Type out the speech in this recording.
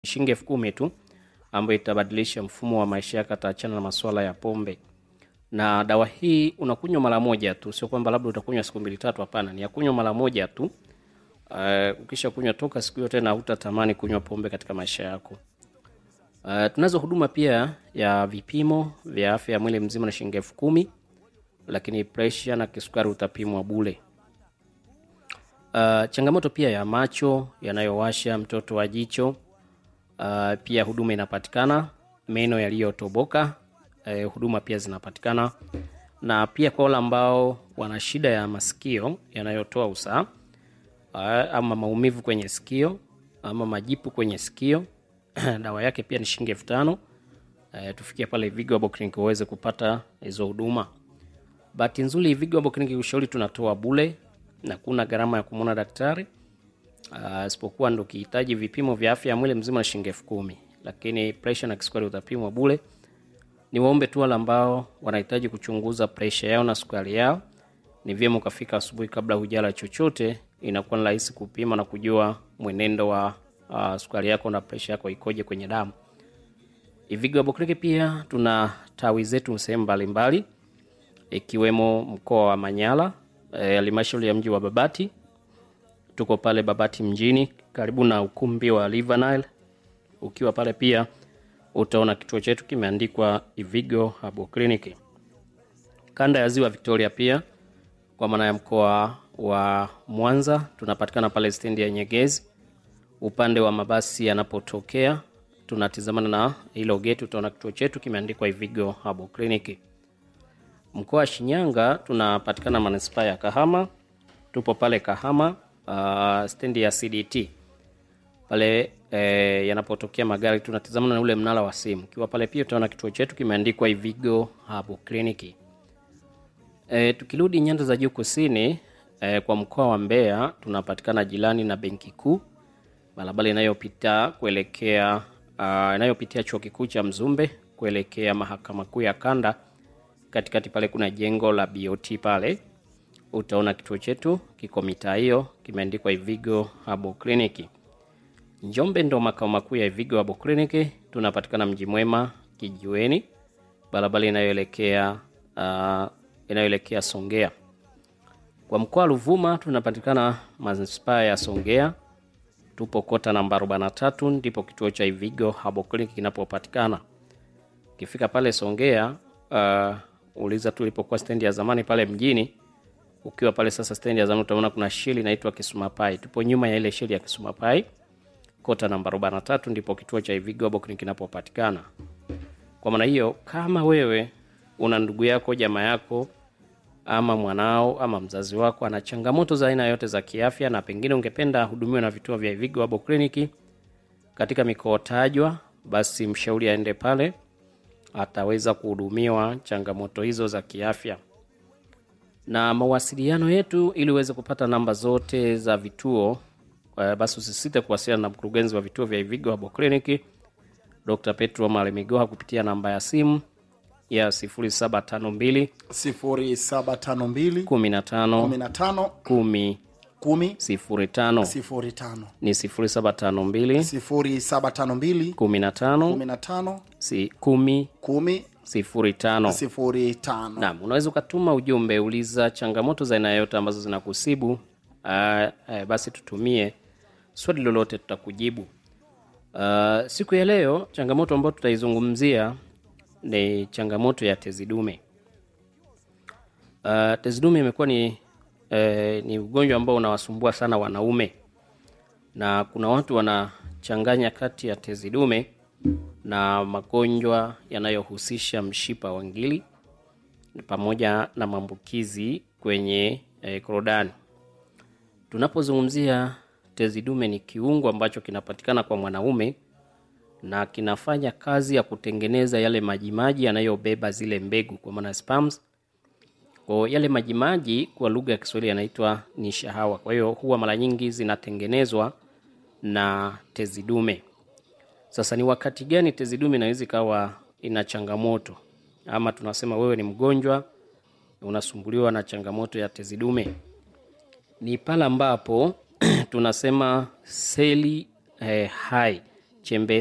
shilingi elfu kumi tu ambayo itabadilisha mfumo wa maisha yako, ataachana na masuala ya pombe. Na dawa hii unakunywa mara moja tu, sio kwamba labda utakunywa siku mbili tatu. Hapana, ni ya kunywa mara moja tu. Uh, ukisha kunywa toka siku hiyo tena hutatamani kunywa pombe katika maisha yako. Uh, tunazo huduma pia ya vipimo vya afya ya mwili mzima na shilingi elfu kumi lakini presha na kisukari utapimwa bule. Uh, changamoto pia ya macho yanayowasha, mtoto wa jicho uh, pia huduma inapatikana. Meno yaliyotoboka uh, huduma pia zinapatikana, na pia kwa wale ambao wana shida ya masikio yanayotoa usaha uh, ama maumivu kwenye sikio ama majipu kwenye sikio dawa yake pia ni shilingi elfu tano. Uh, tufikia pale Vigo Herbal Clinic uweze kupata hizo huduma. Bahati nzuri Vigo Herbal Clinic ushauri tunatoa bule na kuna gharama ya kumwona daktari isipokuwa uh, ndo ukihitaji vipimo vya afya ya mwili mzima na shilingi elfu kumi, lakini presha na kisukari utapimwa bule. Ni waombe tu wale ambao wanahitaji kuchunguza presha yao na sukari yao, ni vyema ukafika asubuhi kabla hujala chochote, inakuwa ni rahisi kupima na kujua mwenendo wa uh, sukari yako na presha yako ikoje kwenye damu. Vigo Herbal Clinic pia tuna tawi zetu sehemu mbalimbali ikiwemo mkoa wa Manyara halmashauri e, ya mji wa Babati. Tuko pale Babati mjini karibu na ukumbi wa River Nile. Ukiwa pale pia utaona kituo chetu kimeandikwa Vigo Herbal Clinic. Kanda ya Ziwa Victoria pia kwa maana ya mkoa wa Mwanza tunapatikana pale stendi ya Nyegezi, upande wa mabasi yanapotokea, tunatizamana na hilo geti, utaona kituo chetu kimeandikwa Vigo Herbal Clinic. Mkoa wa Shinyanga tunapatikana manispaa ya Kahama, tupo pale Kahama uh, stendi ya CDT pale eh, yanapotokea magari tunatizamana na ule mnara wa simu. Ukiwa pale pia utaona kituo chetu kimeandikwa Vigo Herbal Clinic. Eh, tukirudi nyanda za juu kusini eh, kwa mkoa wa Mbeya tunapatikana jirani na benki kuu, barabara inayopita kuelekea uh, inayopitia chuo kikuu cha Mzumbe kuelekea mahakama kuu ya kanda katikati pale kuna jengo la BOT pale, utaona kituo chetu kiko mitaa hiyo, kimeandikwa Vigo Herbal Clinic. Njombe ndo makao makuu ya Vigo Herbal Clinic, tunapatikana mji mwema kijiweni, barabara inayoelekea uh, inayoelekea Songea. Kwa mkoa wa Ruvuma tunapatikana manispaa ya Songea, tupo kota namba 43, ndipo kituo cha Vigo Herbal Clinic kinapopatikana. Ukifika pale Songea uh, uliza tulipokuwa stendi ya zamani pale mjini. Ukiwa pale sasa stendi ya zamani utaona kuna sheli inaitwa Kisumapai. Tupo nyuma ya ile sheli ya Kisumapai, kota namba 43 ndipo kituo cha Vigo Herbal Clinic kinapopatikana. Kwa maana hiyo, kama wewe una ndugu yako, jamaa yako, ama mwanao ama mzazi wako ana changamoto za aina yote za kiafya, na pengine ungependa hudumiwa na vituo vya Vigo Herbal Clinic katika mikoa tajwa, basi mshauri aende pale ataweza kuhudumiwa changamoto hizo za kiafya. Na mawasiliano yetu, ili uweze kupata namba zote za vituo uh, basi usisite kuwasiliana na mkurugenzi wa vituo vya Vigo Herbal Clinic Dr. Petro Malemigoha kupitia namba ya simu ya 0752 0752 15 15 10 10 05 05 ni 0752 0752 15 15 si 10 10 05 05 Naam, unaweza ukatuma ujumbe, uliza changamoto za aina yote ambazo zinakusibu. Aa, aa, basi tutumie swali lolote, tutakujibu. Aa, siku ya leo changamoto ambayo tutaizungumzia ni changamoto ya tezi dume. Aa, tezi dume imekuwa ni, eh, ni ugonjwa ambao unawasumbua sana wanaume, na kuna watu wanachanganya kati ya tezi dume na magonjwa yanayohusisha mshipa wa ngiri pamoja na maambukizi kwenye eh, korodani. Tunapozungumzia tezi dume, ni kiungo ambacho kinapatikana kwa mwanaume na kinafanya kazi ya kutengeneza yale majimaji yanayobeba zile mbegu, kwa maana sperms. Kwa yale majimaji kwa lugha ya Kiswahili yanaitwa ni shahawa. Kwa hiyo huwa mara nyingi zinatengenezwa na tezi dume. Sasa ni wakati gani tezi dume inaweza ikawa ina changamoto, ama tunasema wewe ni mgonjwa unasumbuliwa na changamoto ya tezi dume? Ni pale ambapo tunasema seli eh, hai chembe